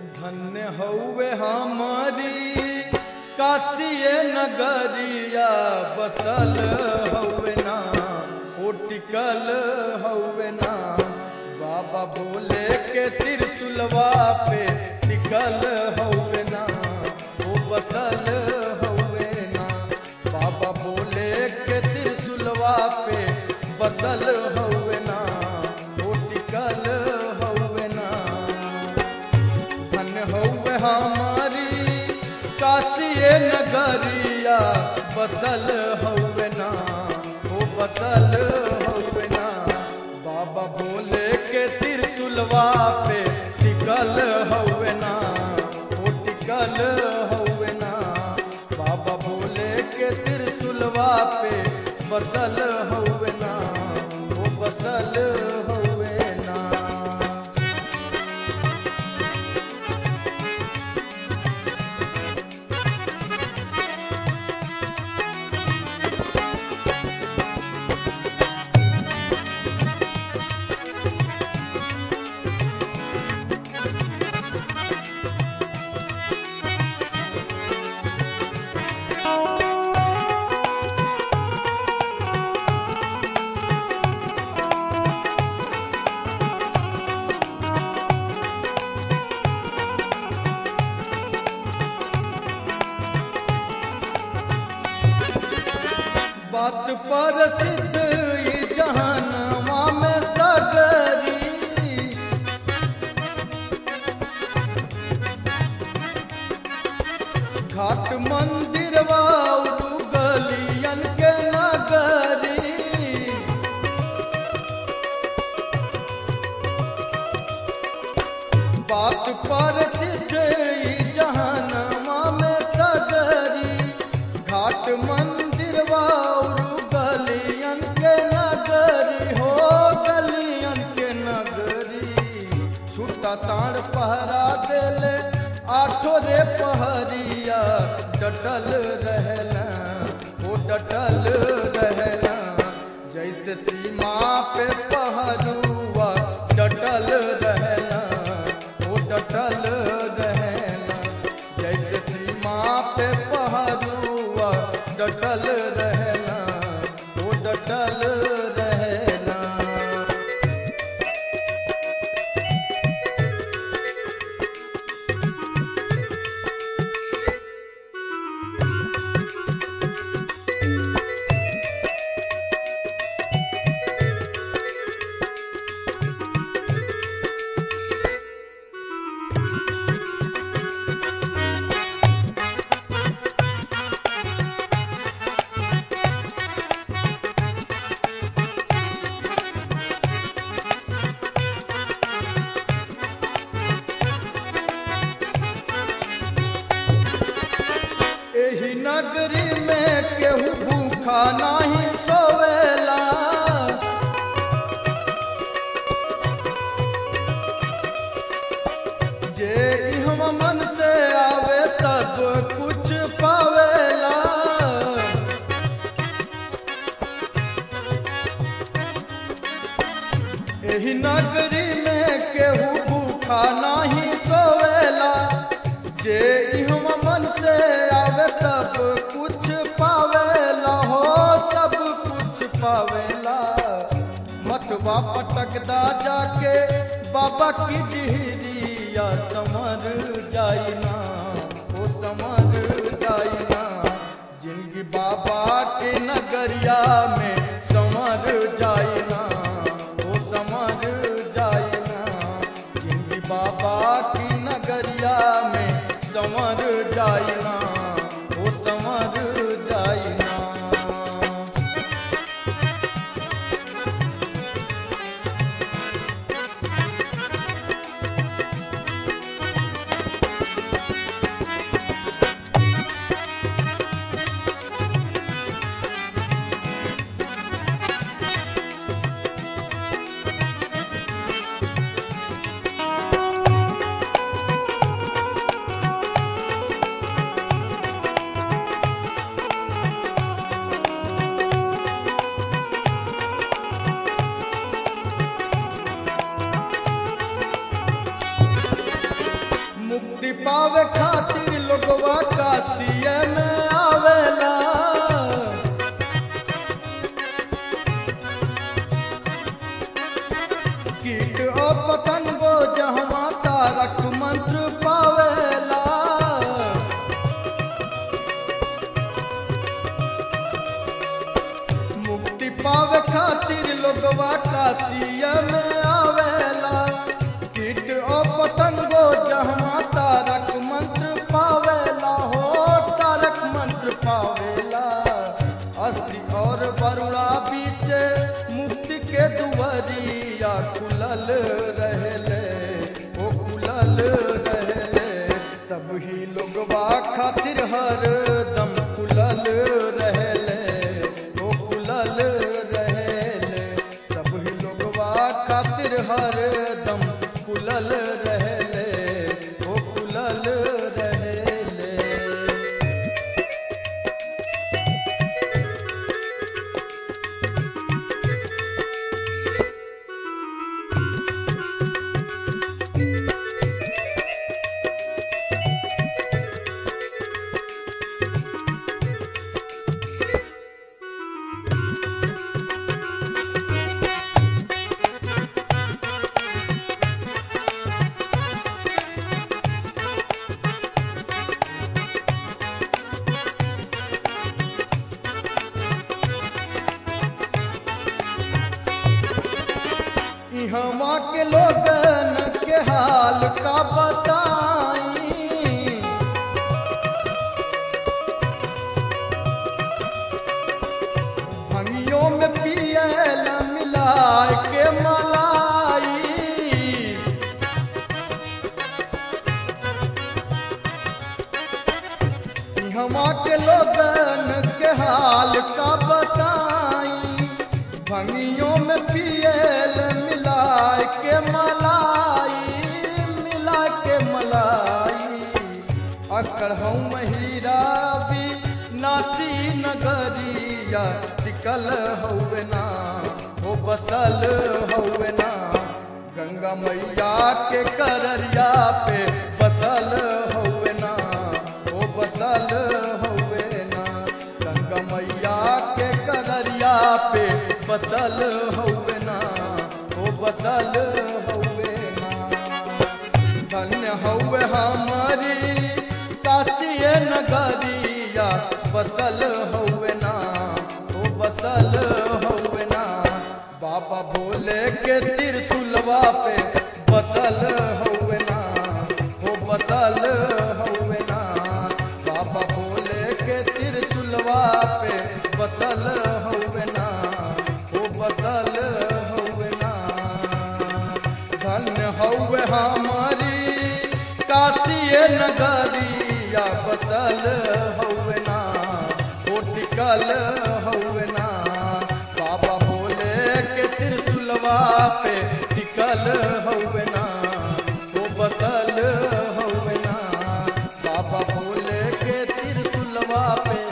धन्य हौवे हमारी काशिए नगरिया बसल हौवे ना ओ टिकल हौवे ना बाबा बोले के तिरसुलवा पे टिकल हौवे ना ओ बसल हौवे ना बाबा बोले के तिरसुलवा पे बसल हौवे ना ओ टिकल हौवे ना धन हौवे हमारी काशिए नगरिया बसल हौवे ना ओ बसल हौवे ना बाबा बोले के तिरसुलवा पे टिकल हौवे ना ओ टिकल हौवे ना बाबा बोले के तिरसुलवा पे बसल हौवे ना ओ बसल हौवे ना बात पर सिद्ध ई जहनवा में सगरी घाट मंदिरवा उरु गलियन के नगरी बात पर सिद्ध ई जहनवा में सगरी घाट मंदिर वाउरु गलियन के नगरी हो गलियन के नगरी छूटा ताड़ पहरा देले आठो रे पहरिया डटल रहना ओ डटल रहना जैसे सीमा पे पहरुआ डटल रहना ओ डटल रहना जैसे सीमा पे पहरुआ डटल रहना ओ डटल रहना एही नगरी में केहू भूखा नाही सोवेला जे इहम मन से आवे सब कुछ पावेला एही नगरी में केहू भूखा नाही सोवेला जे इहम मन से आवे सब कुछ पावेला हो सब कुछ पावेला मथवा पटकदा जाके बाबा की डिहरिया समर जाइना ओ समर जाइना जिंदगी बाबा के नगरिया में समर जाइना ओ समर जाइना जिंदगी बाबा की नगरिया में समर जाइना ओ समर जाइना मुक्ति पावे खातिर लोगवा काशिया में आवेला कीट और पतंगो जहमा तारक मंत्र पावेला मुक्ति पावे खातिर लोगवा काशिया में आवेला कीट और पतंगो जहमा तारक मंत्र पावेला हो तारक मंत्र पावेला अस्थि और वरुणा बीचे मुक्ति के दुवरिया खुलल रहले ओ खुलल रहले सब ही लोगवा खातिर हर दम खुलल रहले ओ खुलल रहले सब ही लोगवा खातिर हर दम खुलल रहले ओ खुलल रहले इहवा के लोगन के हाल का बताई भंगियों में पियल मिलाए के मलाई हमा के लोगन के हाल का बताई भंगियों में पियल मिलाए के मलाई मिला के मलाई अकड़ हूँ महीरा भी नासी नगरिया टिकल हौवे ना हो बसल हौवे ना गंगा मैया के कररिया पे बसल हौवे ना ओ बसल हौवे ना गंगा मैया के कररिया पे बसल हौवे ना ओ बसल हौवे ना धन्य हौवे हमारी काशिए नगरिया बसल हौवे ना ओ बसल हौवे ना बाबा भोले के तिरतुलवा पे बसल हौवे ना ओ बसल हौवे ना बाबा भोले के तिरतुलवा पे बसल हौवे ना ओ बसल हौवे ना धन्य हौवे हमारी काशिए नगरिया बसल हौवे ना ओ टिकल हौवे ना बाबा भोले के तिरतुलवा पे टिकल हौवे ना ओ बसल हौवे ना बाबा भोले के तिरतुलवा पे